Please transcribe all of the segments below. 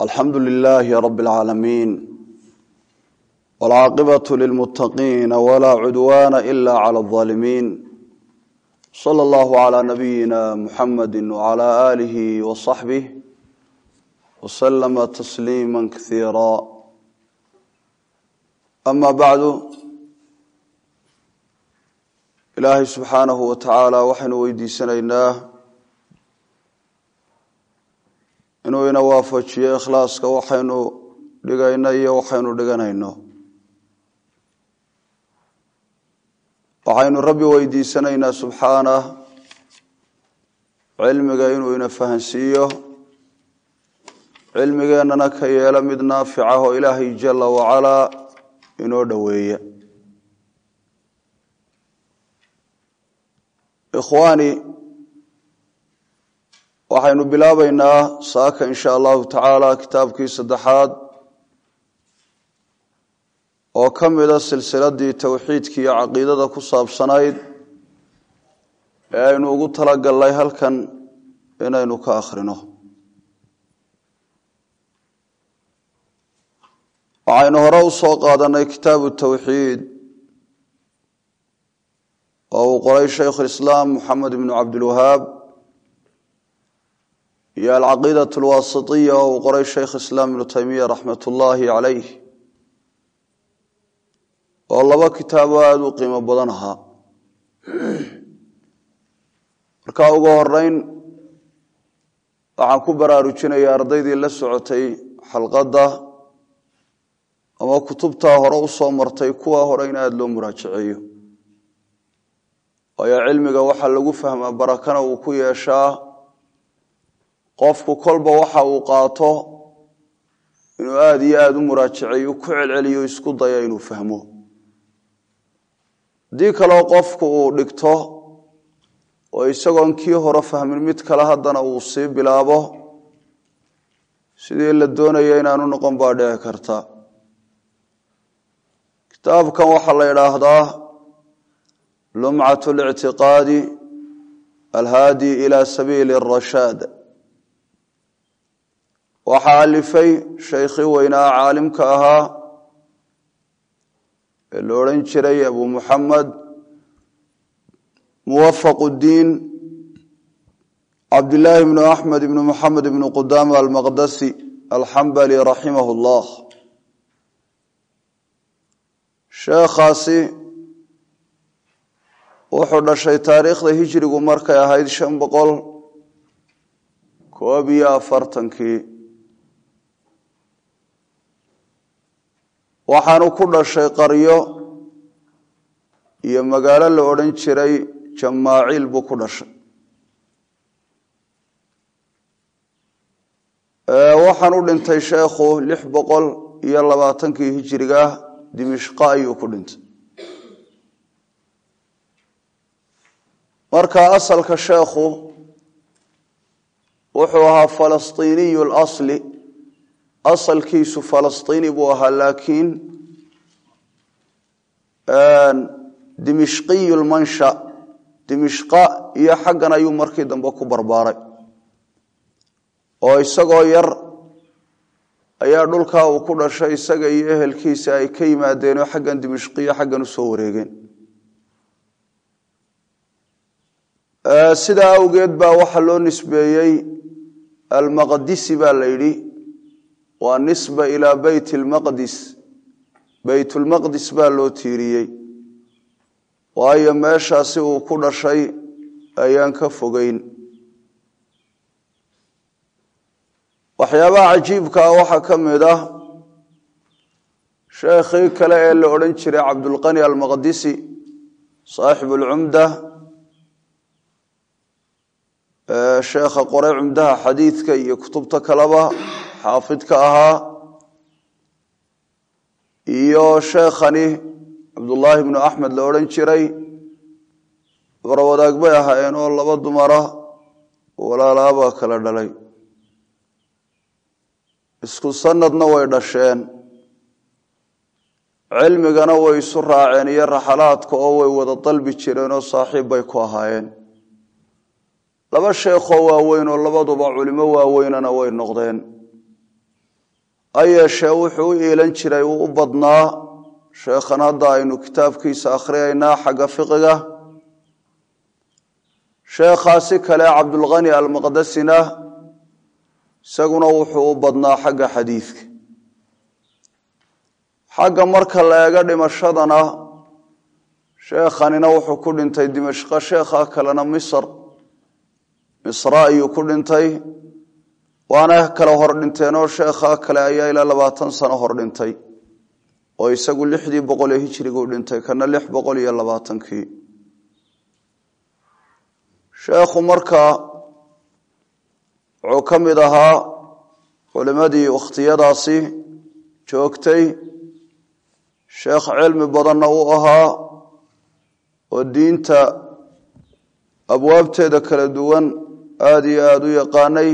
alxamdu lilaahi rabi اlcaalamiin wاlcaaqibaة lilmutaqiina wlaa cudwaana ila clى اظaalimiin slى اllah عlى nabiyina muxamadi wعlى alih wصaxbih wslama tasliima kasiira ama bacdu ilaahay subxaanahu wa tacaala waxaynu weydiisanaynaa inuu ina waafajiyo ikhlaaska waxaynu dhigayno iyo waxaynu dhiganayno waxaynu rabbi weydiisanaynaa subxaanah cilmiga inuu ina fahansiiyo cilmigeennana ka yeelo mid naafica oo ilaahay jala wacalaa inoo dhoweeya ikhwaani waxaynu bilaabaynaa saaka in sha allahu tacaala kitaabkii saddexaad oo ka mida silsiladii towxiidka iyo caqiidada ku saabsanayd ee aynu ugu talagalnay halkan inaynu ka akhrino waxaynu hore u soo qaadanay kitaabu towxiid oo uu qoray shaykhulislaam moxamed ibnu cabdilwahaab iyo alcaqiidat alwaasitiya oo uu qoray shaykh islaam ibnu taymiya raxmat ullaahi calayh oo laba kitaabo aada u qiimo badan ahaa marka ugu horeyn waxaan ku baraarujinaya ardaydii la socotay xalqadda ama kutubtaa hore u soo martay kuwa hore in aada loo muraajaceeyo waayo cilmiga waxaa lagu fahmaa barakana uu ku yeeshaa qofku kolba waxa uu qaato inuu aada iyo aada u muraajaceeyo ku celceliyo isku daya inuu fahmo haddii kaleo qofku uu dhigto oo isagoon kii hore fahmin mid kale haddana uu sii bilaabo sidii la doonaya inaanu noqon baa dhici karta kitaabkan waxaa la idhaahdaa lumcat اlictiqaadi alhaadi ila sabiili الrashaad waxaa alifay shaykhii weynaa caalimka ahaa ee la odhan jiray abu muxamed muwafaq اdiin cabdillaahi bnu axmed ibnu muxamed ibnu qudama almaqdasi alxambali raximah اllah sheekhaasi wuxuu dhashay taariikhda hijrigu markay ahayd shan boqol koob iyo afartankii waxaanu ku dhashay qaryo iyo magaalo la odhan jiray jamaaciil buu ku dhashay waxaan u dhintay sheekhu lix boqol iyo labaatankii hijriga dimishqa ayuu ku dhintay marka asalka sheekhu wuxuu ahaa falastiiniyu lasli asalkiisu falastiini buu ahaa laakiin dimishqiyu lmansha dimishqa iyo xaggan ayuu markii dambe ku barbaaray oo isagoo yar ayaa dhulkaa uu ku dhashay isaga iyo ehelkiisa ay ka yimaadeenoo xaggan dimishqiyo xaggan usoo wareegeen sidaa awgeed baa waxaa loo nisbeeyey almaqdisi baa la yidhi waa nisba ilaa beyt lmaqdis beytulmaqdis baa loo tiiriyey waayo meeshaasi uu ku dhashay ayaan ka fogeyn waxyaabaha cajiibkaa waxaa ka mid ah sheekhii kale ee la odhan jiray cabdulqani almaqdisi saaxibu lcumda sheekha qoray cumdaha xadiidka iyo kutubta kaleba xaafidka ahaa iyo sheekhani cabdullaahi bnu axmed la odhan jiray barwadaag bay ahaayeen oo laba dumara walaalaabaa kala dhalay isku sanadna way dhasheen cilmigana way isu raaceen iyo raxalaadka oo way wada dalbi jireen oo saaxiib bay ku ahaayeen laba sheekhoo waaweyn oo labaduba culimo waaweynana way noqdeen ha yeeshee wuxuu u iilan jiray uu u badnaa sheekhan hadda aynu kitaabkiisa akhriyaynaa xagga fiqiga sheekhaasi kale cabdulkhani almaqdasina isaguna wuxuu u badnaa xagga xadiidka xagga marka la eego dhimashadana sheekhanina wuxuu ku dhintay dimashqo sheekha kalena misr misra ayuu ku dhintay waana kale hor dhinteenoo sheekha kale ayaa ilaa labaatan sano hor dhintay oo isagu lixdii boqol ee hijriguu dhintay kana lix boqol iyo labaatankii sheekhu markaa wuxuu ka mid ahaa culimmadii wakhtiyadaasi joogtay sheekh cilmi badanna uu ahaa oo diinta abwaabteeda kala duwan aada iyo aada u yaqaanay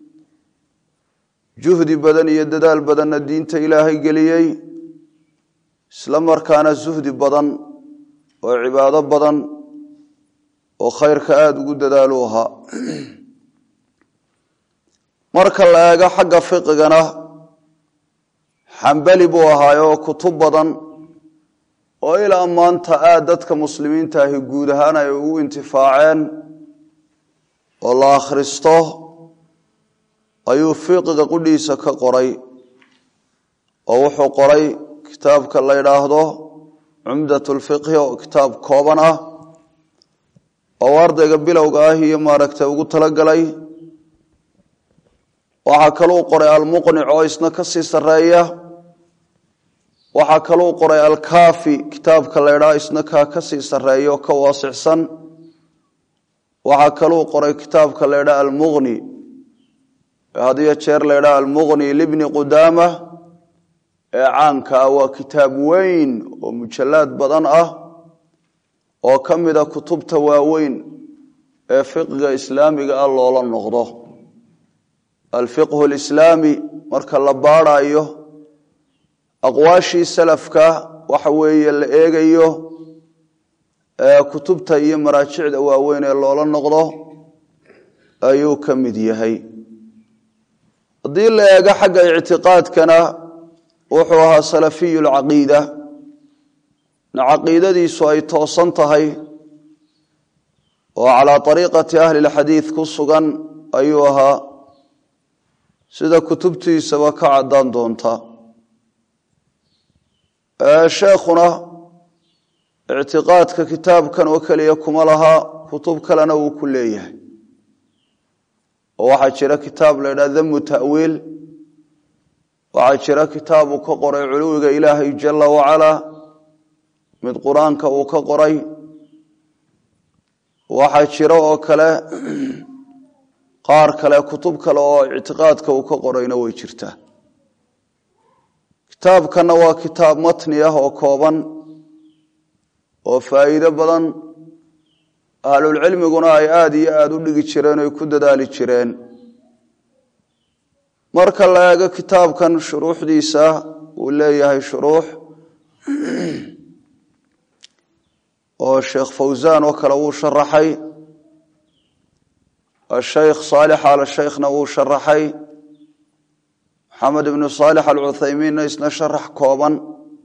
juhdi badan iyo dadaal badanna diinta ilaahay geliyey isla markaana suhdi badan oo cibaado badan oo khayrka aada ugu dadaalu ahaa marka la eego xagga fiqigana xambali buu ahaayoo kutub badan oo ilaa maanta aada dadka muslimiinta ahi guud ahaan ay ugu intifaaceen oo la akhristo ayuu fiqiga qudhiisa ka qoray oo wuxuu qoray kitaabka la yidhaahdo cumdat lfiqhi oo kitaab kooban ah oo ardayga bilowga ah iyo maaragtay ugu talagalay waxaa kaluu qoray almuqnic oo isna ka sii sarreeya waxaa kaluu qoray alkaafi kitaabka la ydhaha isna kaa ka sii sarreeya oo ka waasicsan waxaa kaluu qoray kitaabka la ydhaha almuqni hadiyo jeer la ydhaha almuqni libni qudaama ee caanka ah waa kitaab weyn oo mujallaad badan ah oo ka mida kutubta waaweyn ee fiqiga islaamiga ah loola noqdo alfiqhu lislaami marka la baadhayo aqwaashii salafka waxa weeye la eegayo kutubta iyo maraajicda waaweyn ee loola noqdo ayuu ka mid yahay haddii la eego xagga ictiqaadkana wuxuu ahaa salafiyu lcaqiida na caqiidadiisu ay toosan tahay oo calaa ariiqati ahli lxadiid ku sugan ayuu ahaa sida kutubtiisaba ka caddaan doonta sheekhuna ictiqaadka kitaabkan oo keliya kuma laha kutub kalena wuu ku leeyahay oo waxaa jira kitaab la ydhaha damu ta'wiil waxaa jira kitaab uu ka qoray culuwiga ilaahay jala wacalaa mid qur-aanka uu ka qoray waxaa jira oo kale qaar kale kutub kale oo ictiqaadka uu ka qorayna way jirtaa kitaabkanna waa kitaab matni ah oo kooban oo faa'iido badan ahlulcilmiguna ay aada iyo aada u dhigi jireen oy ku dadaali jireen marka la eego kitaabkan shuruuxdiisa uu leeyahay shuruux oo sheekh fawsaan oo kale wuu sharaxay ashaykh saalix al shaykhna wuu sharaxay maxamed ibnu saalix alcuthaymiinna isna sharax kooban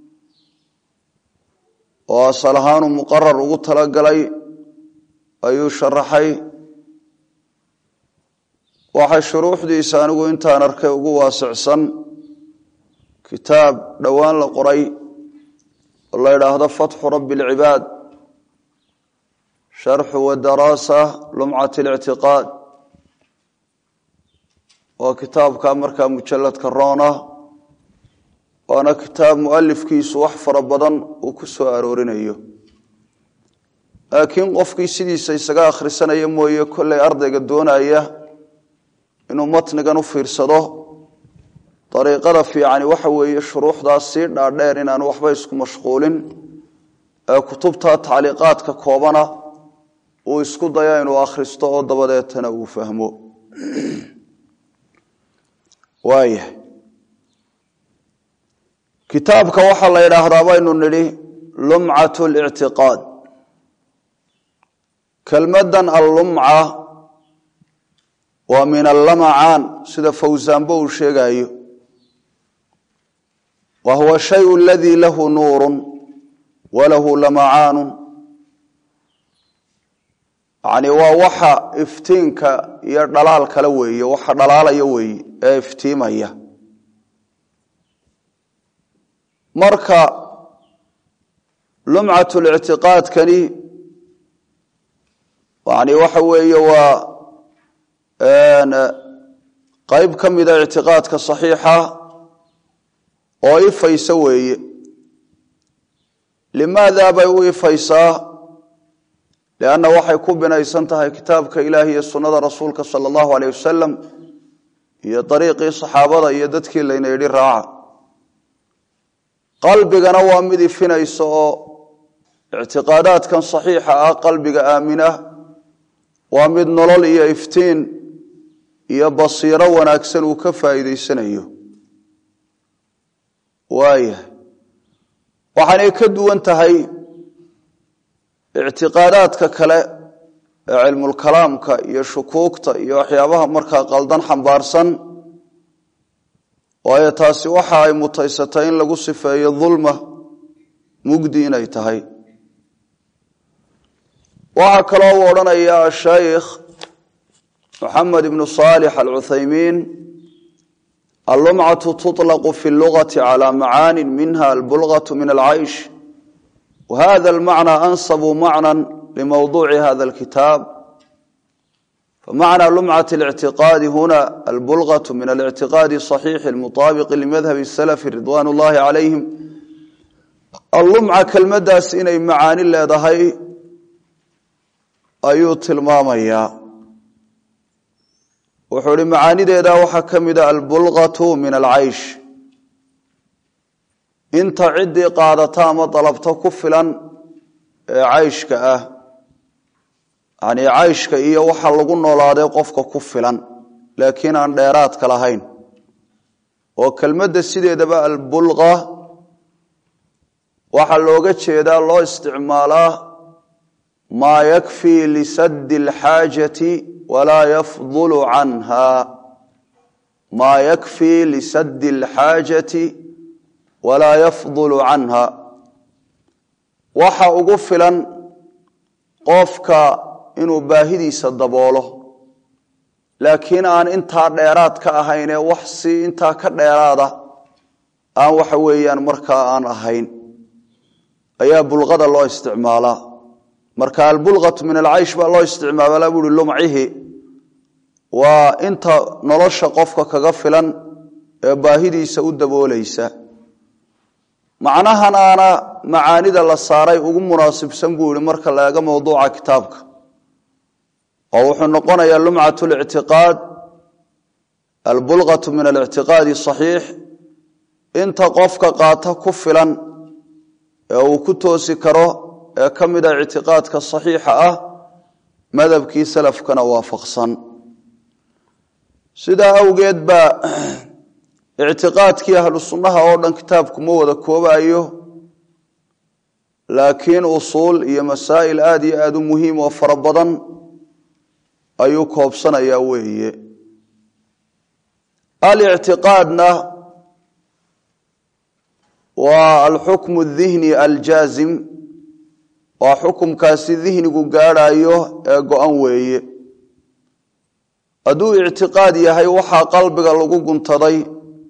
oo asal ahaanu muqarar ugu talagalay ayuu sharaxay waxay shuruuxdiisa anigu intaan arkay ugu waasicsan kitaab dhowaan la qoray oo la yidhaahdo fatxu rabbi alcibaad sharxu wadaraasa lumcat اlictiqaad waa kitaabka markaa mujalladka roona waana kitaab mualifkiisu wax fara badan uu ku soo aroorinayo laakiin qofkii sidiisa isaga akhrisanaya mooye kollay ardayga doonaya inuu matnigan u fiirsado dariiqada fiicani waxa weeye shuruuxdaas sii dhaadheer inaanu waxba isku mashquulin ee kutubta tacliiqaadka koobana uu isku daya inuu akhristo oo dabadeetana uu fahmo waayahay kitaabka waxaa la yidhaahdaa baynu nidhi lumcat lictiqaad kelmaddan allumca waa min allamacaan sida fawsaanbo uu sheegayo wa huwa shayu aladii lahu nuuru walahu lamacaanu yani waa waxa iftiinka iyo dhalaal kale weeye waxa dhalaalaya weeye ee iftiimaya marka lumcat lictiqaadkani yani waxa weeye waa qeyb ka mida ictiqaadka saxiixa oo ifaysa weeye limaada bay u ifaysaa lianna waxay ku binaysan tahay kitaabka ilaahi iyo sunnada rasuulka sala allahu aleyh wasalam iyo dariiqii saxaabada iyo dadkii layna yidhi raaca qalbigana waa mid ifinaysa oo ictiqaadaadkan saxiixa ah qalbiga aamina waa mid nolol iyo iftiin iyo basiiro wanaagsan uu ka faa'iideysanayo waayahay waxaanay ka duwan tahay ictiqaadaadka kale ee cilmulkalaamka iyo shukuugta iyo waxyaabaha markaa qaldan xambaarsan waayo taasi waxa ay mutaysatay in lagu sifeeyo dulma mugdi inay tahay waxaa kaloo u odhanaya ashaykh moxamed ibnu saalix alcuthaymiin allumcatu tuطlaqu fi اllugati calى macaani minha albulgaة min alcaysh whada almacna ansabu macna limawduuci hada alkitaab famacna lumcat اlictiqaadi huna albulgaة min alictiqaadi صaxiixi اlmuطaabiqi limadhabi اsalafi ridwan اllahi calayhim allumca kelmadaas inay macaani leedahay ayuu tilmaamayaa wuxuu ihi macaanideeda waxaa ka mida albulgatu min alcaysh inta ciddii qaadata ama dalabto ku filan ee cayshka ah yani cayshka iyo waxa lagu noolaaday qofka ku filan laakiin aan dheeraadka lahayn oo kelmadda sideedaba albulga waxaa looga jeedaa loo isticmaalaa maa yakfii lisadi alxaajati walaa yafdulu canha maa yakfii lisadi alxaajati walaa yafdulu canha waxa ugu filan qofka inuu baahidiisa daboolo laakiin aan intaa dheeraad ka ahaynee wax si intaa ka dheeraada aan waxa weeyaan markaa aan ahayn ayaa bulqada loo isticmaalaa marka albulqatu min alcaysh baa loo isticmaala buuhi lumcihi waa inta nolosha qofka kaga filan ee baahidiisa u daboolaysa macnahanaana macaanida la saaray ugu munaasibsan buu yihi marka la eego mowduuca kitaabka oo wuxuu noqonayaa lumcat lictiqaad albulqatu min alictiqaadi saxiix inta qofka qaata ku filan ee uu ku toosi karo ee ka mida ictiqaadka saxiixa ah madhabkii salafkana waafaqsan sidaa awgeed baa ictiqaadkii ahlu sunnaha oo dhan kitaabku ma wada koobayo laakiin usuul iyo masaa'il aada iyo aada u muhiim oo fara badan ayuu koobsanayaa weeye alictiqaadna waa alxukmu dihni aljaazim waa xukumkaasi dihnigu gaadhayo ee go-an weeye hadduu ictiqaad yahay waxaa qalbiga lagu guntaday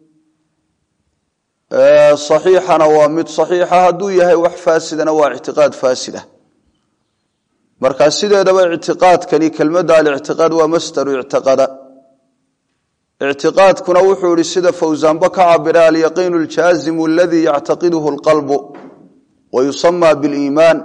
saxiixana waa mid saxiixa hadduu yahay wax faasidana waa ictiqaad faasida marka sideedaba ictiqaadkani kelmadda alictiqaad waa masdaru ictiqada ictiqaadkuna wuxuu ihi sida fawsaanba ka cabira alyaqiinu اljaazimu aladii yactaqiduhu اlqalbu wa yusama biliimaan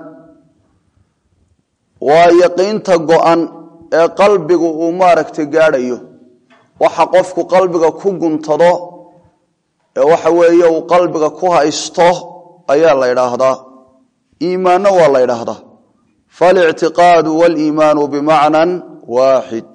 waa yaqiinta go-an ee qalbigu uu maaragtay gaadhayo waxa qofku qalbiga ku guntado ee waxa weeye uu qalbiga ku haysto ayaa la ydhaahdaa iimaanna waa la ydhaahdaa falictiqaadu waliimaanu bimacnan waaxid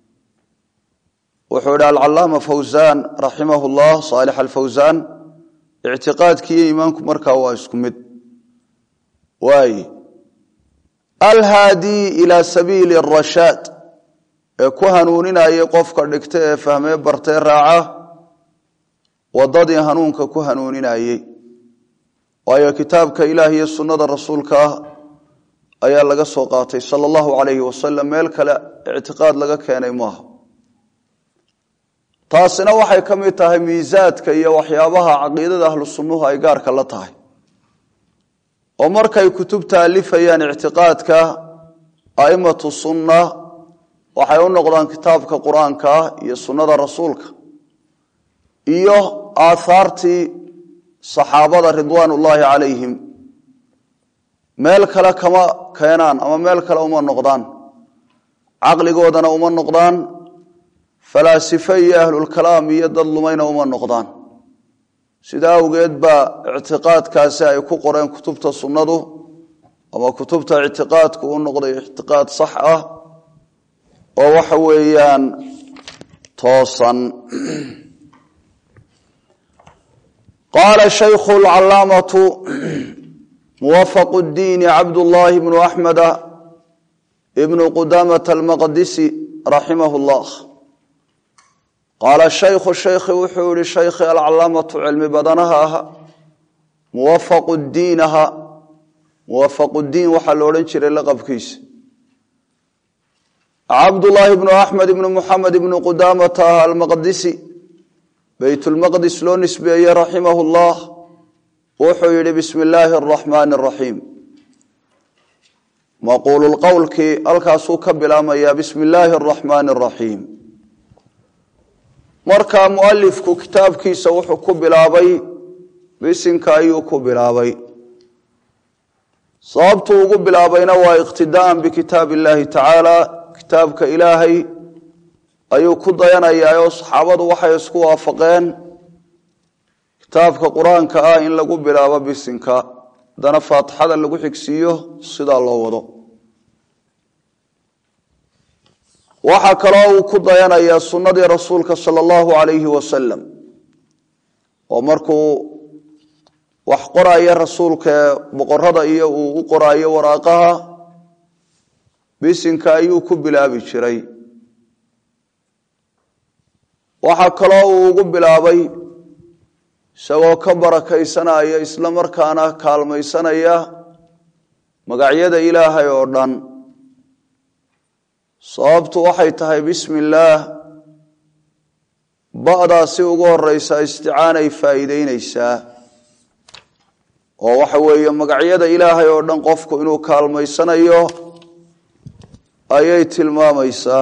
wuxuu idhi alcalaama fawsaan raximah llah saalix alfawsaan ictiqaadkiiyo iimaanku markaa waa isku mid waay alhaadii ilaa sabiili arashaad ee ku hanuuninayay qofka dhigta ee fahmee bartee raaca wadadii hanuunka ku hanuuninayey waayo kitaabka ilaah iyo sunnada rasuulka ah ayaa laga soo qaatay sala allahu calayhi wasalam meel kale ictiqaad laga keenay maaha taasina waxay ka mid tahay miisaadka iyo waxyaabaha caqiidada ahlu sunnuhu ay gaarka la tahay oo markay kutubta alifayaan ictiqaadka a'immatu sunna waxay u noqdaan kitaabka qur-aanka iyo sunnada rasuulka iyo aathaartii saxaabada ridwaan ullaahi calayhim meel kale kama keenaan ama meel kale uma noqdaan caqligoodana uma noqdaan falaasife iyo ahlulkalaam iyo dad lumayna uma noqdaan sida awgeed baa ictiqaadkaasi ay ku qoreen kutubta sunnadu ama kutubta ictiqaadku u noqday ictiqaad sax ah oo waxa weeyaan toosan qaala shaykhu lcalaamatu muwafaq اdiini cabdullaahi bnu axmeda ibnu qudamata almaqdisi raximah اllah qaala shaykhu shaykhi wuxuu yihi shaykhi alcalaamatu cilmi badanaha aha muwafaqu diinaha muwafaqu diin waxaa lo odhan jiray laqabkiisa cabdullaahi bnu axmed ibnu muxamed ibnu qudamata ah almaqdisi beytulmaqdis loo nisbeeyey raximah llah wuxuu yihi bismi illaahi araxmaani araxiim maquululqowlkii halkaasuu ka bilaamayaa bismi illaahi araxmaani araxiim markaa mualifku kitaabkiisa wuxuu ku bilaabay bisinka ayuu ku bilaabay sababtuu ugu bilaabayna waa iqtidaa'an bikitaab illaahi tacaala kitaabka ilaahay ayuu ku dayanayaa oo saxaabadu waxay isku waafaqeen kitaabka qur-aanka ah in lagu bilaabo bisinka haddana faatixada lagu xigsiiyo sidaa loo wado waxaa kaloo uu ku dayanayaa sunnadii rasuulka sala allahu calayhi wasalam oo markuu wax qoraayo rasuulka ee boqorada iyo uu u qoraayo waraaqaha bisinka ayuu ku bilaabi jiray waxaa kaloo uu ugu bilaabay isagoo ka barakaysanaya isla markaana kaalmaysanaya magacyada ilaahay oo dhan sababtu waxay tahay bismi illaah ba'daasi ugu horeysa isticaanay faa'iideyneysaa oo waxa weeye magacyada ilaahay oo dhan qofku inuu kaalmaysanayo ayay tilmaamaysaa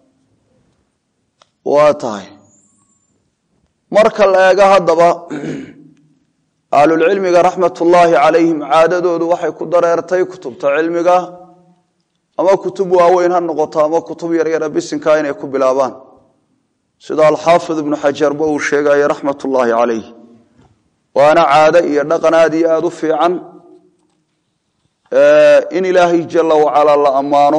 waa tahay marka la eego haddaba ahlulcilmiga raxmatullaahi calayhim caadadoodu waxay ku dareertay kutubta cilmiga ama kutub waaweyn ha noqoto ama kutub yaryara bisinka inay ku bilaabaan sida alxaafid ibnu xajarba uu sheegaya raxmatullaahi calayh waana caado iyo dhaqan aad iyo aada u fiican in ilaahay jala wacalaa la ammaano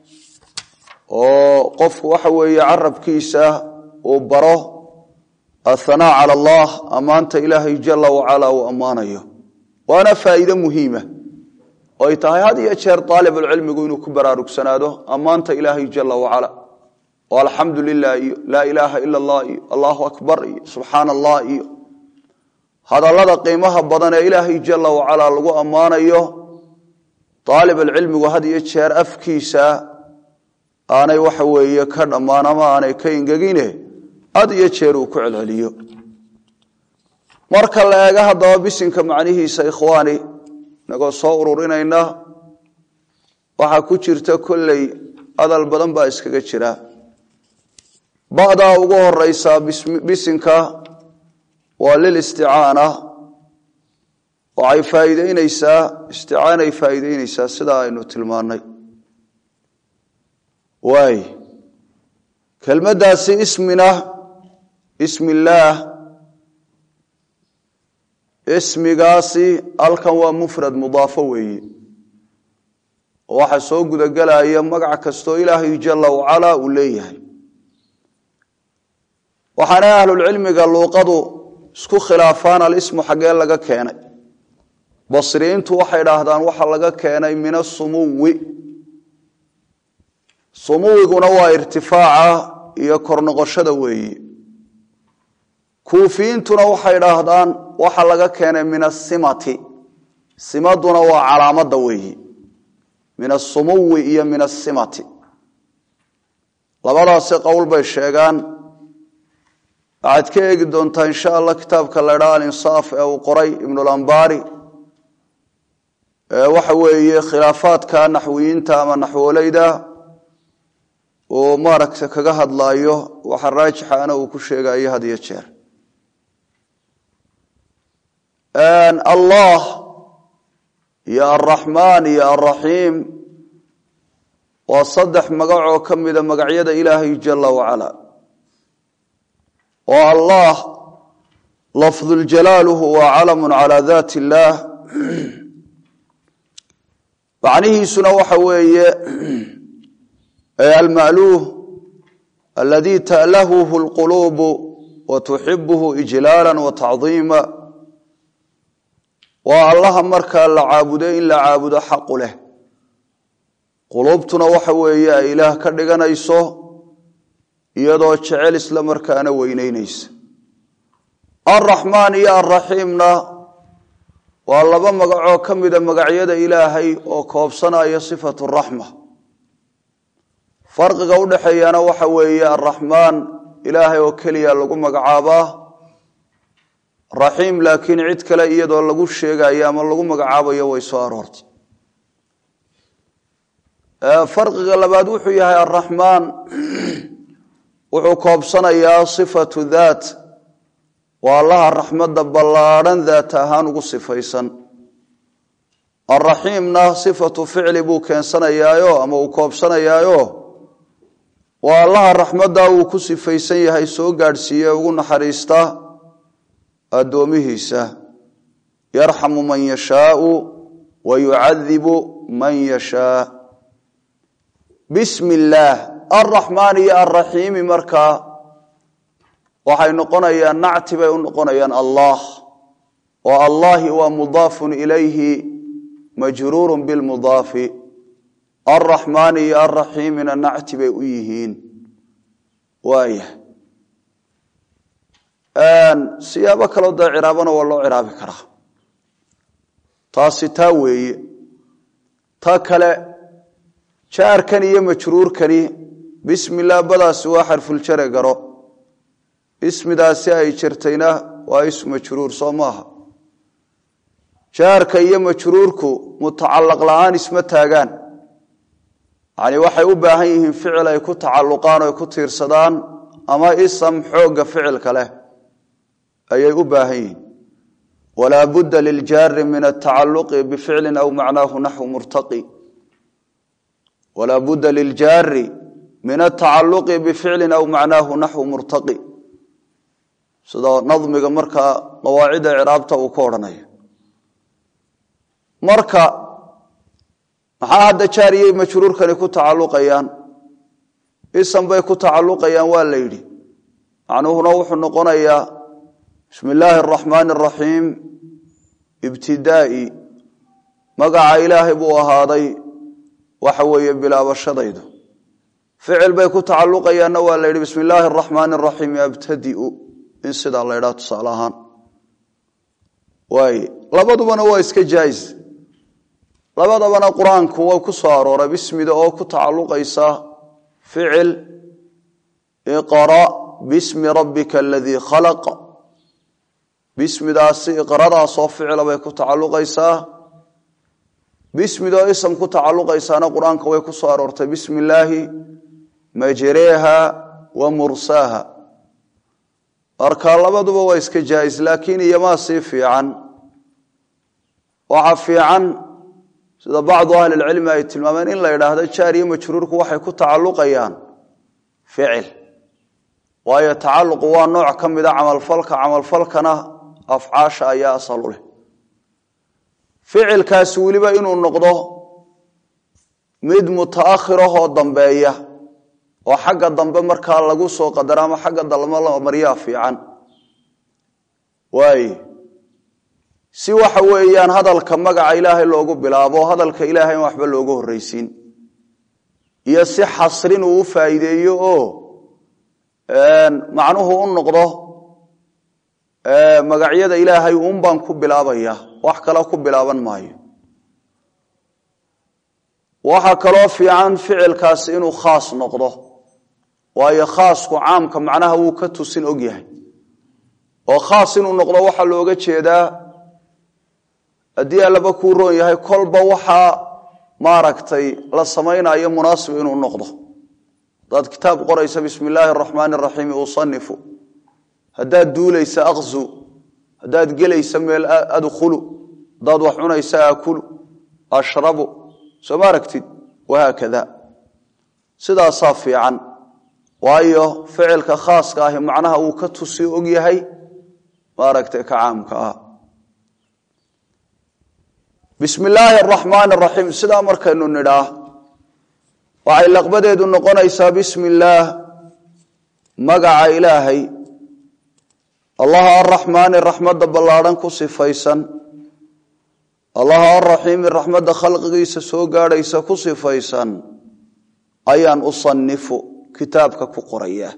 oo qofku waxa weeye carabkiisa uu baro athanaa cala allah ammaanta ilaahay jala wacalaa uu ammaanayo waana faa'iide muhiima oo ay tahay had iyo jeer aalibulcilmigu inuu ku baraarugsanaado ammaanta ilaahay jala wacala oo alxamdu lilah iyo laa ilaaha ila allah iyo allahu akbar iyo subxaana allah iyo hadallada qiimaha badan ee ilaahay jala wacalaa lagu ammaanayo aalibulcilmigu had iyo jeer afkiisa aanay waxa weeye ka dhammaan ama aanay ka ingegine had iyo jeer uu ku celceliyo marka la eego haddaba bisinka macnihiisa ikhwaani inagoo soo ururinayna waxaa ku jirta kolley hadal badan baa iskaga jira ba'daa ugu horeysaa bisinka waa lil isticaana waxay faa'iideyneysaa isticaanay faa'iideyneysaa sidaa aynu tilmaannay waay kelmaddaasi ismina ismi illaah ismigaasi halkan waa mufrad mudaafo weeye oo waxaa soo gudagelaya magac kastoo ilaahay jala wacalaa uu leeyahay waxaana ahlulcilmiga luuqadu isku khilaafaan alismu xaggee laga keenay basriyiintu waxay dhaahdaan waxa laga keenay min asumuwi sumuwiguna waa irtifaaca iyo kor noqoshada weeye kuufiyiintuna waxay dhaahdaan waxa laga keenay min asimati simaduna waa calaamada weeyi min asumuwi iyo min asimati labadaasi qowl bay sheegaan waxaad ka eegi doontaa insha allah kitaabka la ydhaa alinsaaf ee uu qoray ibnulambari waxa weeye khilaafaadka naxwiyiinta ama naxwoleyda uu maaragta kaga hadlaayo waxa raajixana uu ku sheegayo had iyo jeer allah iyo alraxmaan iyo alraxiim waa saddex magacoo ka mida magacyada ilaahay jala wacala oo allah lafduljalaal huwa calamu cala dat illaah macnihiisuna waxa weeye almaluuh aladi ta'lahuhu lquluubu wa tuxibuhu ijlaala wa tacdiima waa allaha markaa la caabudo in la caabudo xaqu leh quluubtuna waxa weeye ay ilaah ka dhiganayso iyadoo jecel isla markaana weyneynaysa alraxmaan iyo alraxiimna waa laba magacoo ka mida magacyada ilaahay oo koobsanaya sifatu raxma farqiga u dhexeeyana waxa weeye alraxmaan ilaahay oo keliya lagu magacaabaa raxiim laakiin cid kale iyadoo lagu sheegayo ama lagu magacaabayo way soo aroortay farqiga labaad wuxuu yahay alraxmaan wuxuu koobsanayaa sifatu daat waa allaha raxmadda ballaadhan daat ahaan ugu sifaysan alraxiimna sifatu ficli buu keensanayaayo ama uu koobsanayaayo waa allaha raxmadda uu ku sifaysan yahay soo gaadhsiiye ugu naxariista addoomihiisa yarxamu man yashaau wa yucadibu man yashaa bismi illaah alraxmaan iyo alraxiimi markaa waxay noqonayaan nacti bay u noqonayaan allah oo allahi waa mudaafun ilayhi majruurun bilmudaafi alraxmaani iyo alraxiimina nacti bay u yihiin waaya siyaabo kaloo dee ciraabana waa loo ciraabi karaa taasi taa weeye ta kale jaarkan iyo majruurkani bismi illah badaasi waa xarfuljare garo ismidaasi ay jirtayna waa ismu majruur soo maaha jaarka iyo majruurku mutacalaq la-aan isma taagaan yani waxay u baahan yihiin ficil ay ku tacalluqaan o ay ku tiirsadaan ama isam xoogga ficilka leh ayay u baahan yihiin walaa budda liljaari min atacaluqi bificlin aw macnaahu naxwu murtaqi walaa budda liljaari min atacaluqi bificlin aw macnaahu naxwu murtaqi sida nadmiga markaa qawaacida ciraabta uu ka odhanaya marka maxaa hadda jaariyay majruurkani ku tacalluqayaan isan bay ku tacalluqayaan waa la yidhi macnuhuna wuxuu noqonayaa bismi illaahi araxmaani araxiim ibtidaa'i magaca ilaahay buu ahaaday waxa weeye bilaabashadaydu ficil bay ku tacalluqayaanna waa la yidhi bismi illaahi araxmaani araxiim abtadiu in sidaa la ydhaha tusaale ahaan waay labadubana waa iska jaais labadabana qur-aanku waa ku soo arooray bismida oo ku tacalluqaysa ficil iqra bismi rabbika aladii khalaq bismidaasi iqradaasoo ficila bay ku tacalluqaysaa bismidoo ism ku tacalluqaysaana qur-aanka way ku soo aroortay bismi illaahi majreeha wa mursaaha marka labaduba waa iska jaais laakiin iyomaa sii fiican waxa fiican sida bacdu ahlilcilmi ay tilmaameen in la yidhaahdo jaar iyo majruurku waxay ku tacalluqayaan ficil waayo tacalluqu waa nooc ka mida camalfalka camalfalkana afcaasha ayaa asal u leh ficilkaasi weliba inuu noqdo mid mutaakhirahoo dambeeya oo xagga dambe markaa lagu soo qadaro ama xagga dalmo la maryaa fiican waay si waxa weeyaan hadalka magaca ilaahay loogu bilaabo hadalka ilaahay in waxba looga horreysiin iyo si xasrin uu u faa'iideeyo oo macnuhu u noqdo magacyada ilaahay uun baan ku bilaabaya wax kale ku bilaaban maayo waxaa kaloo fiican ficilkaasi inuu khaas noqdo waayo khaasku caamka macnaha wuu ka tusin og yahay oo khaas inuu noqdo waxaa looga jeedaa haddii allaba kuu roon yahay kolba waxaa maaragtay la samaynayo munaasib inuu noqdo hadaad kitaab qoraysa bismi illaahi araxmaani araxiim usanifu haddaad duulaysa akzu haddaad gelaysa meel adkhulu haddaad wax cunaysa aakulu ashrabu soo ma aragtid wahaakada sidaasaa fiican waayo ficilka khaaska ahi macnaha uu ka tusi og yahay maaragtay ka caamka ah bismi illaahi araxmaani araxiim sidaa markaynu nidhaa waxay laqbadeedu noqonaysaa bismi illaah magaca ilaahay allaha araxmaani raxmadda ballaadhan ku sifaysan allaha araxiimi raxmadda khalqigiisa soo gaadhaysa ku sifaysan ayaan usanifu kitaabka ku qoraya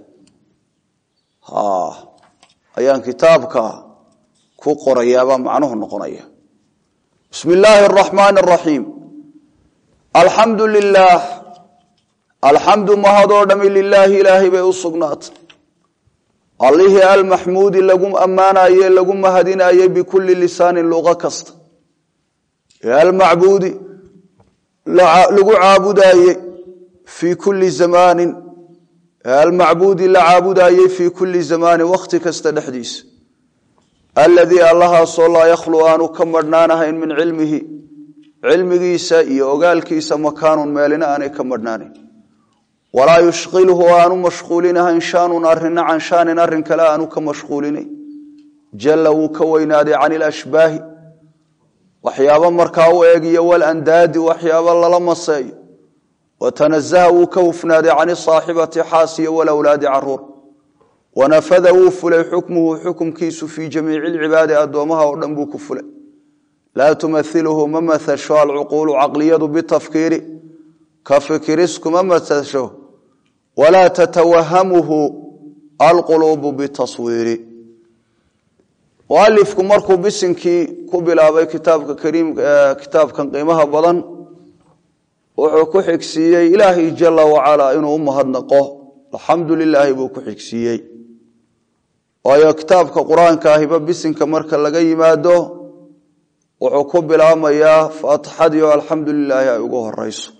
ayaan kitaabka ku qorayaabaa macnuhu noqonaya bismi illaahi araxmaani araxiim alxamdu lilaah alxamdu mahadoo dhami lilaahi ilaahay bay u sugnaatay allihii almaxmuudi lagu ammaanaye lagu mahadinayey bikulli lisaanin luqo kasta ee almacbuudi lagu caabudaayey fii kulli zamaanin ee almacbuudi la caabudaayey fii kulli zamaanin wakhti kasta dhexdiisa aladii allahaasoo laa yakhlu aanu ka madhnaanahayn min cilmihi cilmigiisa iyo ogaalkiisa makaanun meelina aanay ka madhnaanan walaa yushqilhu aanu mashquulinahayn shaanun arina can shaanin arin kale aanu ka mashquulinayn jalla wuu ka weynaaday can ilashbaahi waxyaabo markaa u eegiyo walandaadi waxyaabo lala maseeyo watanazaha wuu ka hufnaaday can isaaxibati xaasiyo walawlaadi caruur wanafada wuu fulay xukmuhu xukumkiisu fii jamiici lcibaadi addoomaha oo dhan buu ku fulay laa tumahiluhu ma maasho alcuquulu caqliyadu bitafkiiri ka fikiriskuma maasho walaa tatawahamuhu alquluubu bitaswiiri mualifku markuu bisinkii ku bilaabay kitaabka kariim kitaabkan qiimaha badan wuxuu ku xigsiiyey ilaahay jala wacalaa inuu u mahadnaqo alxamdu lilaahi buu ku xigsiiyey waayo kitaabka qur-aanka ahiba bisinka marka laga yimaado wuxuu ku bilaabmayaa faatixadii oo alxamdu lilaahi ay ugu horeyso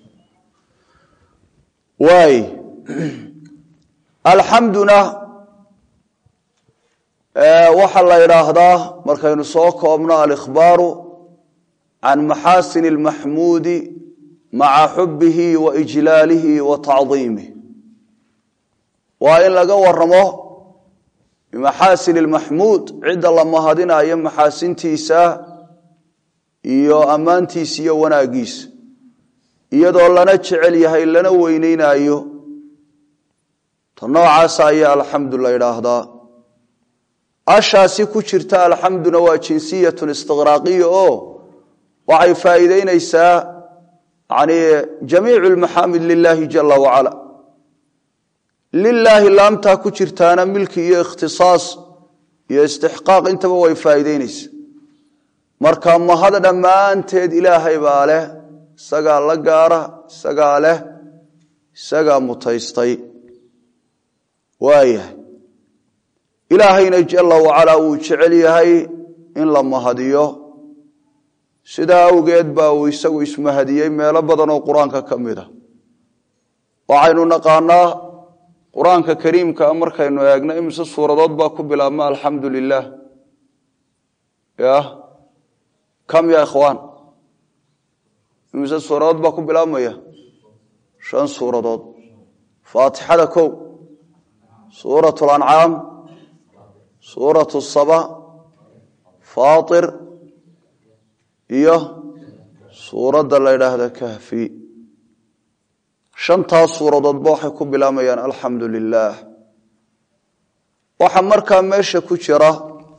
waay alxamduna waxaa la idhaahdaa markaynu soo koobno alikhbaaru can maxaasin اlmaxmuudi maca xubihi wa ijlaalihi wa tacdiimih waa in laga waramo bimaxaasin اlmaxmuud cidda la mahadinayo maxaasintiisa iyo ammaantiisa iyo wanaagiisa iyadoo lana jecel yahay lana weyneynayo ta noocaasa ayaa alxamdu la idhaahdaa ashaasi ku jirta alxamduna waa jinsiyatun istiqraaqiya oo waxay faa'iideyneysaa yani jamiicu lmaxaamid lilaahi jala wacala lilaahi laamtaa ku jirtaana milki iyo ikhtisaas iyo istixqaaq intaba way faa'iideyneysaa marka mahad dhammaanteed ilaahay baa leh isagaa la gaara isagaa leh isagaa mutaystay waayahay ilaahayna jala wacalaa wuu jecel yahay in la mahadiyo sidaa awgeed baa uu isagu ismahadiyey meelo badan oo qur-aanka ka mid a waxaynu naqaanaa qur-aanka kariimkaa markaynu eegno imise suuradood baa ku bilaabma alxamdu lilah ya kam ya ikhwaan imise suuradood baa ku bilaabmaya shan suuradood faatixada kow suurat lancaam suurat saba faatir iyo suuradda la ydhaahda kahfi shantaas suuradoodba waxay ku bilaamayaan alxamdu lilah waxaa markaa meesha ku jira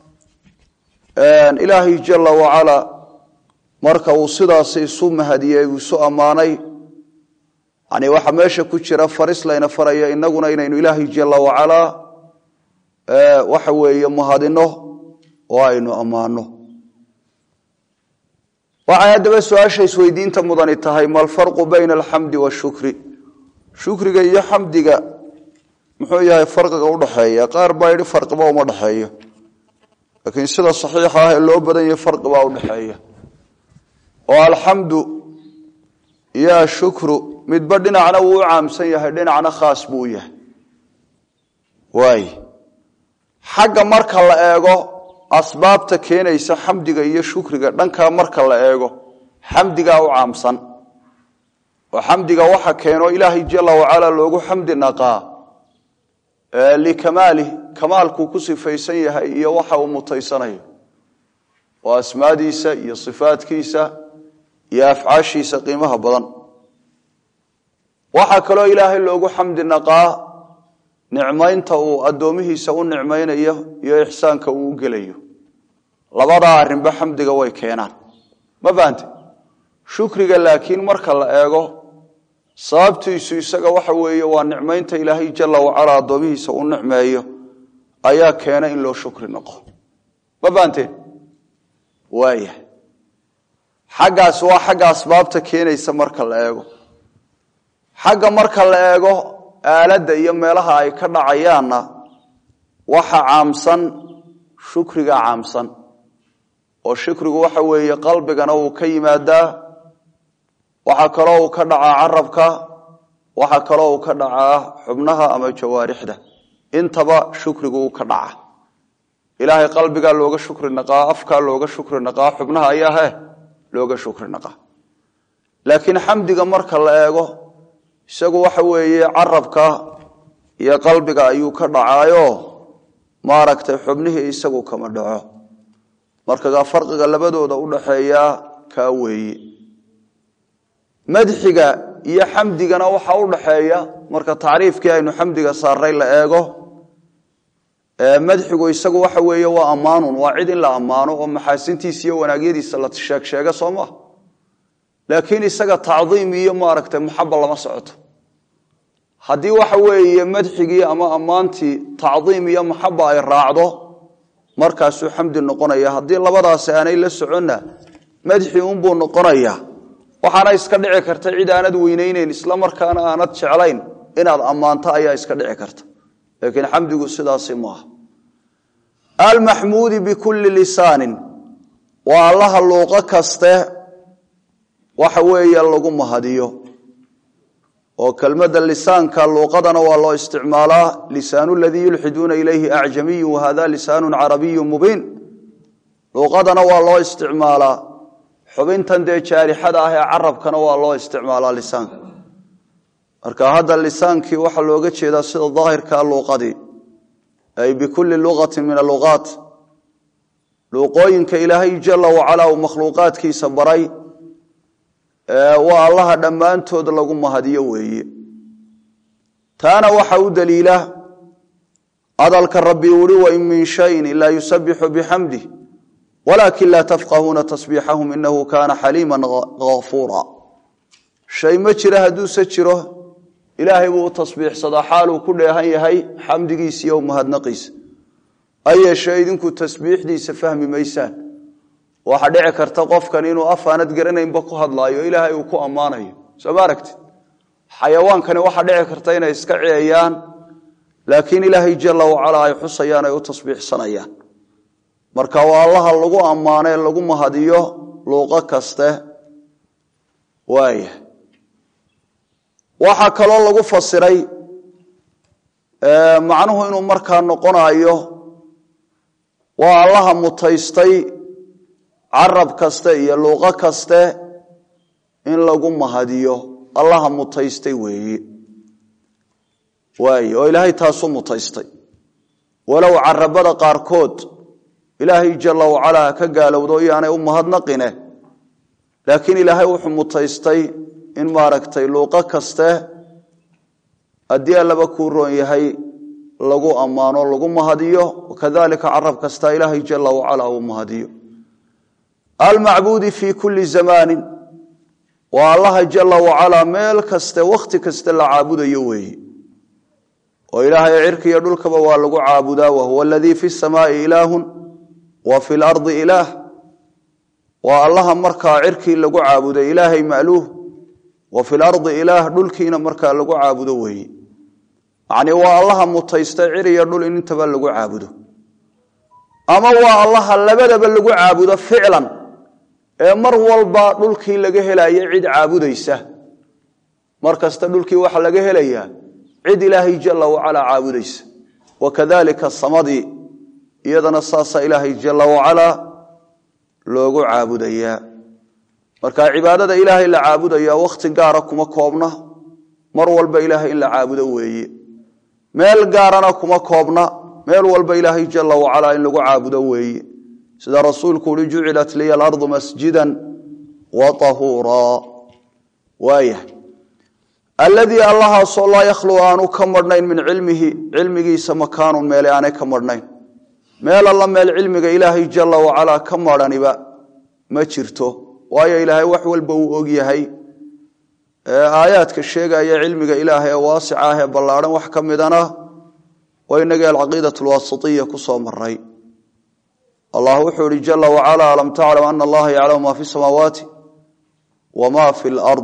ilaahay jala wacala marka uu sidaas isu mahadiyey uu isu ammaanay yani waxaa meesha ku jira faris layna faraya inaguna inaynu ilaahay jala wacalaa waxa weeye mahadino oo aynu ammaano waxay haddaba su-aasha isweydiinta mudani tahay ma alfarqu bayna alxamdi washukri shukriga iyo xamdiga muxuu yahay farqiga udhaxeeya qaar baa yidhi farqiba uma dhexeeyo laakiin sida saxiixa ah ee loo badan yahay farqibaa udhaxeeya oo alxamdu iyo ashukru midba dhinacna wuu u caamsan yahay dhinacna khaas buu u yahay waay xagga marka la eego asbaabta keenaysa xamdiga iyo shukriga dhankaa marka la eego xamdigaa u caamsan oo xamdiga waxa keeno ilaahay jala wacala loogu xamdi naqaa likamaalih kamaalkuu ku sifaysan yahay iyo waxa uu mutaysanayo oo asmaadiisa iyo sifaadkiisa iyo afcaashiisa qiimaha badan waxaa kaloo ilaahay loogu xamdi naqaa nicmaynta uu addoomihiisa u nicmaynayo iyo ixsaanka uu u gelayo labadaa arrinba xamdiga way keenaan ma fahante shukriga laakiin marka la eego sababtiisu isaga waxa weeye waa nicmaynta ilaahay jala wacala addoomihiisa u nicmeeyo ayaa keena in loo shukri noqo ma fahanteen waaya xaggaas waa xagga asbaabta keenaysa marka la eego xagga marka la eego aaladda iyo meelaha ay ka dhacayaanna waxa caamsan shukriga caamsan oo shukrigu waxa weeye qalbigana uu ka yimaadaa waxaa kaloo uu ka dhacaa carabka waxaa kaloo uu ka dhacaa xubnaha ama jawaarixda intaba shukrigu uu ka dhaca ilaahay qalbigaa looga shukri naqaa afkaa looga shukri naqaa xubnaha ayaa he looga shukri naqaa laakiin xamdiga marka la eego isagu waxa weeye carabka iyo qalbiga ayuu ka dhacaayo maaragtay xubnihii isagu kama dhaco marka farqiga labadooda udhaxeeya kaa weeye madxiga iyo xamdigana waxaa udhaxeeya marka tacriifkii aynu xamdiga saaray la eego madxigu isagu waxa weeye waa ammaanun waa cid in la ammaano oo maxaasintiisa iyo wanaagyadiisa la sheeg sheega soo maa laakiin isaga tacdiim iyo maaragtay maxaba lama socoto haddii waxa weeye madxigii ama ammaantii tacdiim iyo maxaba ay raacdo markaasuu xamdi noqonaya haddii labadaasi aanay la soconna madxi unbuu noqonaya waxaana iska dhici karta cid aanad weyneyneyn isla markaana aanad jeclayn inaad ammaanto ayaa iska dhici karta laakiin xamdigu sidaasi maaha almaxmuudi bikulli lisaanin waa allaha luuqo kaste waxa weeye lagu mahadiyo oo kelmadda lisaanka luuqadana waa loo isticmaalaa lisaanu ladii yulxiduuna ilayhi acjamiyu wahada lisaanu carabiyu mubiin luuqadana waa loo isticmaalaa xubintan dee jaarixada ah ee carabkana waa loo isticmaalaa lisaanka marka hadda lisaankii waxaa looga jeedaa sida daahirkaa luuqadii ay bikulli luqatin min aluqaat luuqooyinka ilaahay jala wacala uu makhluuqaadkiisa baray waa allaha dhammaantood lagu mahadiyo weeye taana waxa u daliila hadalka rabbi uhi wain min shayin ilaa yusabixu bixamdih walaakin laa tafqahuuna tasbiixahum inahu kaana xaliima gafuura shay ma jira hadduuse jiro ilaahay buu u tasbiixsadaa xaaluu ku dheehan yahay xamdigiisa iyo mahadnaqiisa ayeeshee idinku tasbiixdiisa fahmi maysaan waxaa dhici karta qofkan inuu af aanad garanaynba ku hadlaayo ilaahay uu ku ammaanayo soo ma aragtid xayawaankani waxaa dhici karta inay iska ciyayaan laakiin ilaahay jala wacala ay xusayaan ay u tasbiixsanayaan marka waa allaha lagu ammaanee lagu mahadiyo luuqo kaste waaya waxaa kaloo lagu fasiray macnuhu inuu markaa noqonayo waa allaha mutaystay carab kaste iyo luuqo kaste in lagu mahadiyo allaha mutaystay weeye waay oo ilaahay taasuu mutaystay walow carabada qaarkood ilaahay jala wacalaa ka gaalowdo iyaanay u mahadnaqine laakiin ilaahay wuxuu mutaystay in maaragtay luuqo kaste haddii allaba kuu roon yahay lagu ammaano lagu mahadiyo kadalika carab kasta ilaahay jala wacala uu mahadiyo almacbuudi fii kulli zamaanin waa allaha jala wacalaa meel kaste wakhti kaste la caabudayo weeye oo ilaahay cirka iyo dhulkaba waa lagu caabudaa wahuwa aladii fi samaai ilaahun wa fi lardi ilaah waa allaha markaa cirkii lagu caabuday ilaahay ma'luuh wa fi lardi ilaah dhulkiina markaa lagu caabudo weeye yacnii waa allaha mutaystay cir iyo dhul in intaba lagu caabudo ama waa allaha labadaba lagu caabudo ficlan ee mar walba dhulkii laga helaya cid caabudaysa mar kasta dhulkii waxaa laga helayaa cid ilaahay jala wacalaa caabudaysa wakadalika samadii iyadana saasaa ilaahay jala wacalaa loogu caabudayaa marka cibaadada ilaahay la caabudaya wakhti gaara kuma koobna mar walba ilaahay in la caabudo weeye meel gaarana kuma koobna meel walba ilaahay jala wacalaa in lagu caabudo weeye sida rasuulku uhi jucilat liya alardu masjida wa ahuuraa waayah alladii allahaasoo laa yakhlu aanu ka marhnayn min cilmihi cilmigiisa makaanun meele aanay ka marhnayn meel alla meel cilmiga ilaahay jala wacalaa ka marhaniba ma jirto waayo ilaahay wax walba uu og yahay aayaadka sheegaya cilmiga ilaahay ee waasica ah ee ballaadhan wax ka midana waa inagii alcaqiidat alwaasitiya ku soo maray allah wuxuu ihi jala wacala alam taclam ana allaha yaclamu ma fi samaawaati wma fi lard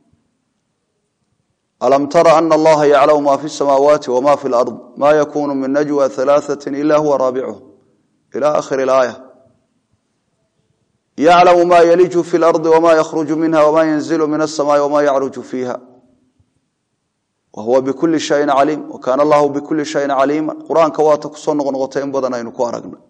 alam tara ana allaha yaclamu ma fi samaawaati wma fi lard ma yakunu min najwa halaaثati ila huwa raabicuh ila akhiri اlaaya yaclamu ma yaliju fi lardi wma yakhruju minha wma yanzilu min asamaai wma yacruju fiiha wahuwa bikuli shayin caliim wakaana allahu bikuli shayin caliima qur-aanka waata kusoo noqnoqotay in badan aynu ku aragna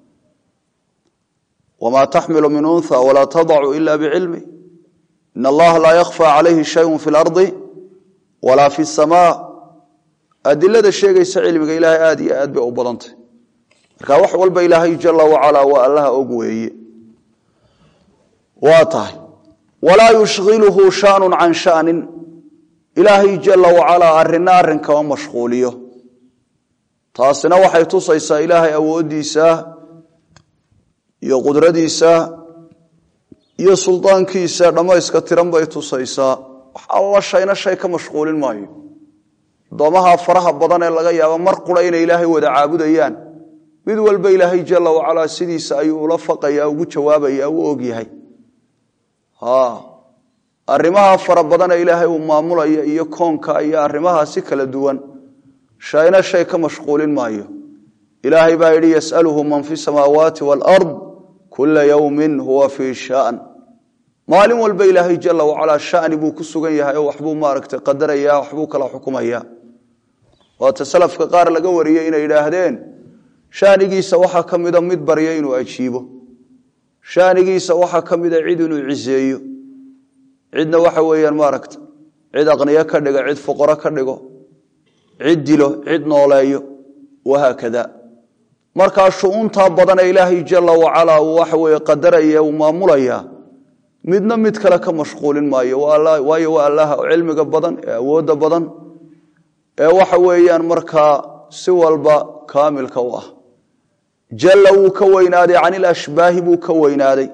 wma taxmilu min unha walaa tadacu ila bicilmi in allaha laa yakfى calayhi shayun fi lardi walaa fi samaa adilada sheegaysa cilmiga ilaahay aad iyo aad bay u badantay marka wax walba ilaahay jala wacalaa waa allaha og weeye waa tahay walaa yushgilhu shaanu can shanin ilaahay jala wacalaa arina arrin kama mashquuliyo taasina waxay tusaysaa ilaahay awoodiisa iyo qudradiisa iyo suldaankiisa dhammayska tiran bay tusaysaa wax alla shayna shay ka mashquulin maayo addoomaha faraha badan ee laga yaabo mar qura inay ilaahay wada caabudayaan mid walba ilaahay jala wacalaa sidiisa ayuu ula faqaya ugu jawaabaya u ogyahay arrimaha fara badane ilaahay uu maamulaya iyo koonka iyo arrimaha si kala duwan shayna shay ka mashquulin maayo ilaahay baa yidhi yasaluhu man fi samaawaati waalard kula yowmin huwa fii shan maalin walba ilaahay jala wacalaa shani buu ku sugan yahay oo waxbuu maaragtay qadaraya waxbuu kala xukumaya waata salafka qaar laga wariyey inay yidhaahdeen shaanigiisa waxaa ka mida mid barya inuu ajiibo shaanigiisa waxaa ka mida cid inuu ciseeyo cidna waxa weeyaan maaragta cid aqniyo ka dhigo cid fuqaro ka dhigo cid dilo cid nooleeyo wahaakada markaa shu'uuntaa badanee ilaahay jala wacalaa uu waxa weye qadaraya uu maamulaya midna mid kale ka mashquulin maayo waayo waa allaha cilmiga badan ee awoodda badan ee waxa weeyaan markaa si walba kaamilka u ah jalla wuu ka weynaaday can ilashbaahi buu ka weynaaday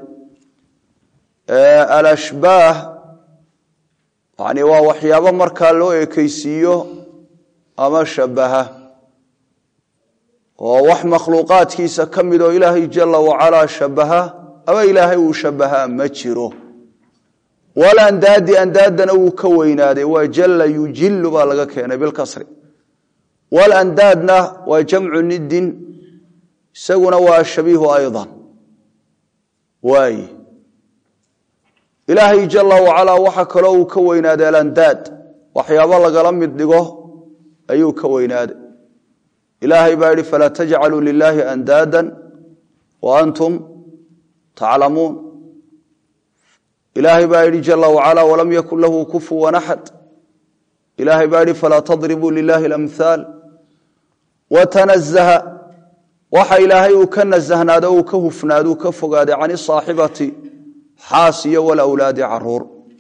alashbaah yani waa waxyaabo markaa loo ekeysiiyo ama shabaha oo wax makhluuqaadkiisa ka mid oo ilaahay jala wacalaa shabaha ama ilaahay uu shabahaa ma jiro walandaadi andaadana wuu ka weynaaday waa jalla yujilu baa laga keenay bilkasri walandaadna waa jamcu nidin isaguna waa shabiihu ayضa waay ilaahay jala wacalaa waxa kaloo uu ka weynaaday alandaad waxyaabo lagala mid dhigo ayuu ka weynaaday ilaahay baa yihi falaa tajcaluu lilaahi andaada wa antum taclamuun ilaahay baa yihi jala wacalaa walam yakun lahu kufuwan axad ilaahay baa yihi falaa tadribuu lilahi اlamhaal watanazaha waxa ilaahay uu ka nasahnaado uu ka hufnaado uu ka fogaaday can isaaxibati xaas iyo walawlaadi caruur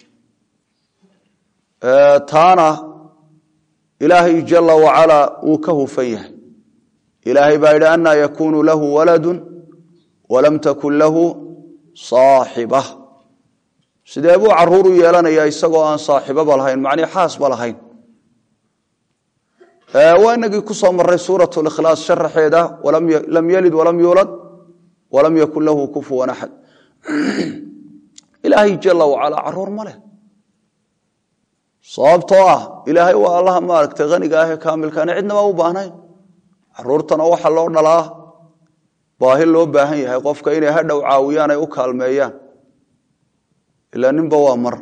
taana ilaahay jala wacalaa wuu ka hufan yahay ilaahay baa yidhi anaa yakunu lahu waladu walam takun lahu saaxiba sidee buu caruur u yeelanayaa isagoo aan saaxiboba lahayn macnii xaasba lahayn waa inagii ku soo maray suurat likhlaas sharaxeeda lam yalid walam yuulad walam yakun lahu kufuwan axad ilaahay jala wacalaa caruur ma leh sababtoo ah ilaahay waa allaha maaragtay haniga ahee kaamilkaana cidnaba u baahnayn caruurtana waxa loo dhalaa baahi loo baahan yahay qofka inay hadhow caawiyaan ay u kaalmeeyaan ilaa ninba waa mar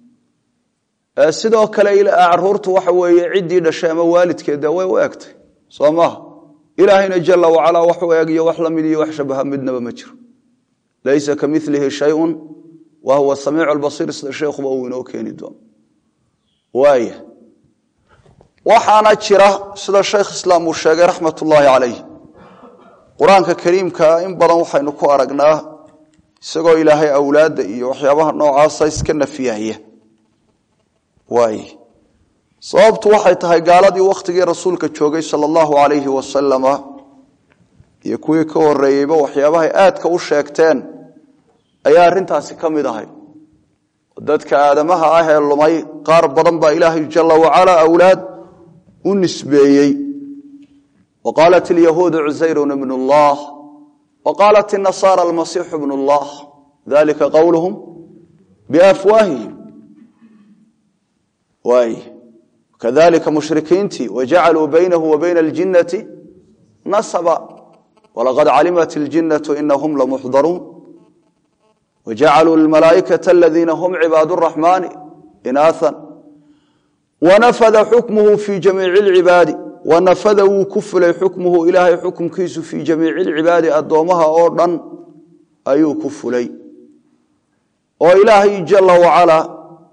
sidoo kale caruurtu waxa weeye ciddii dhashay ama waalidkeed way u egtay soo maaha ilaahayna jala wacalaa wax u eg iyo wax la mid iyo wax shabaha midnaba ma jiro laysa ka milihi shayun wa huwa samiicu lbasiir sida sheekhuba uu inoo keeni doono waaya waxaana jira sida sheekh islaam uu sheegay raxmat ullaahi calayh qur-aanka kariimka in badan waxaynu ku aragnaa isagoo ilaahay awlaadda iyo waxyaabaha noocaasa iska nafiyaya waay sababtu waxay tahay gaaladii wakhtigii rasuulka joogay sala allahu calayhi wasalama iyo kuwii ka horeeyeyba waxyaabahay aadka u sheegteen ayaa arrintaasi ka mid ahay dadka aadamaha ah ee lumay qaar badan baa ilaahay jala wacalaa awlaad u nisbeeyey wa qaalat ilyahuudu cusayrun ibnu llah wa qaalat inasaara almasiixu bnu llah dalika qowluhum biafwaahihim waay kadalika mushrikiintii wajacaluu baynahu wa bayna aljinnati nasaba walaqad calimat iljinnatu inahum lamuxdaruun wajacaluu lmalaaikata aladiina hum cibaad raxmaani inaathan wanafada xukmuhu fi jamiici lcibaadi wanafada wuu ku fulay xukmuhu ilaahay xukumkiisu fii jamiici lcibaadi addoommaha oo dhan ayuu ku fulay oo ilaahay jala wacalaa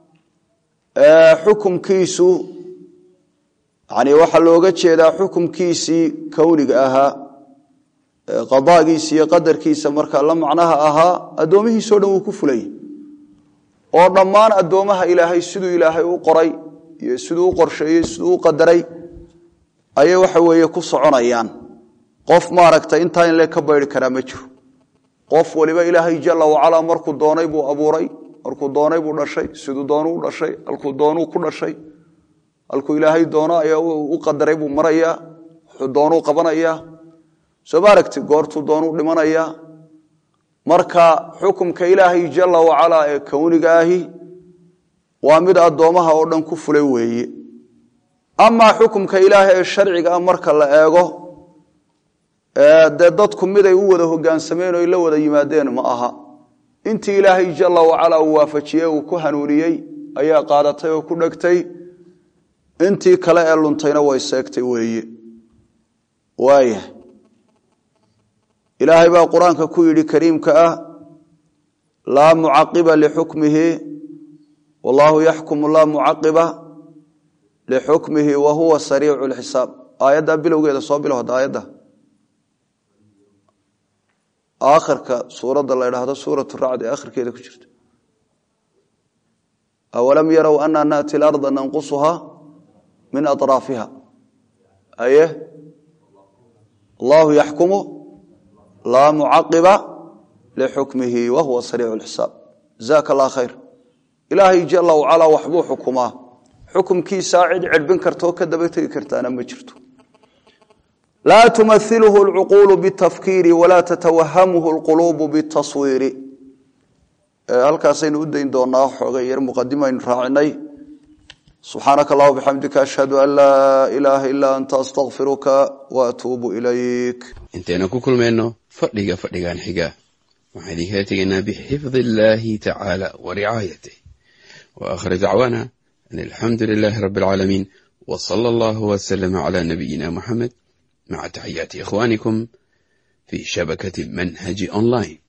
xukumkiisu yani waxaa looga jeedaa xukumkiisii kowniga ahaa qadaagiisa iyo qadarkiisa marka la macnaha ahaa addoomihiisao dhan wuu ku fulay oo dhammaan addoomaha ilaahay siduu ilaahay u qoray iyo siduu u qorsheeyey siduu u qadaray ayay waxa weeye ku soconayaan qof maaragtay intaa in le ka bayri karaa ma jiro qof waliba ilaahay jala wacalaa markuu doonay buu abuuray markuu doonay buu dhashay siduu doonu u dhashay halkuu doonuu ku dhashay halkuu ilaahay doono ayaa u qadaray buu marayaa wuxuu doonuu qabanayaa soo ma aragti goortuu doonuu dhimanayaa marka xukumka ilaahay jala wacalaa ee kowniga ahi waa mid addoomaha oo dhan ku fulay weeye amaa xukumka ilaahay ee sharciga ah marka la eego dee dadku miday u wada hogaansameen o la wada yimaadeen ma aha intii ilaahay jala wacalaa uu waafajiyey uu ku hanuuniyey ayaa qaadatay oo ku dhegtay intii kale ee luntayna way seegtay weeye waaya ilaahay baa qur-aanka ku yidhi kariimka ah laa mucaqiba lixukmihi wallaahu yaxkumu laa mucaqiba lixukmihi wa huwa sariicu lxisaab aayadda bilowgeeda soo bilow hadda aayadda aakhirka suuradda la idhaahdo suurat racd ee akhirkeeda ku jirta awalam yarow ana naati larda nanqusuha min aطraafiha aye allahu yaxkumu laa mucaqiba lixukmihi wa huwa sariicu lxisaab jazaaka allah khayr ilaahay jala wacalaa waxbuu xukumaa xukumkiisaa cid cidhbin kartaoo ka daba tegi kartaana ma jirto laa tumailhu lcuquulu bitafkiiri walaa tatawahamuhu lquluubu bitaswiiri halkaasaynu u dayn doonaa xoogay yar muqadimaynu raacinay subxaanaka allah bixamdika ashhadu an laa ilaaha ilaa anta astakfiruka waatuubu ilayk intaynu ku kulmayno fadhiga fadhigan xiga waxaan idinkala tegaynaa bixifdi illaahi tacaala wa ricaayatih wa aakhir dacwaana an alxamdu lilaahi rabbi alcaalamiin wa sala allahu wasalama cala nabiyina muxamed maca taxiyaati ikhwaanikum fi shabakati manhaji online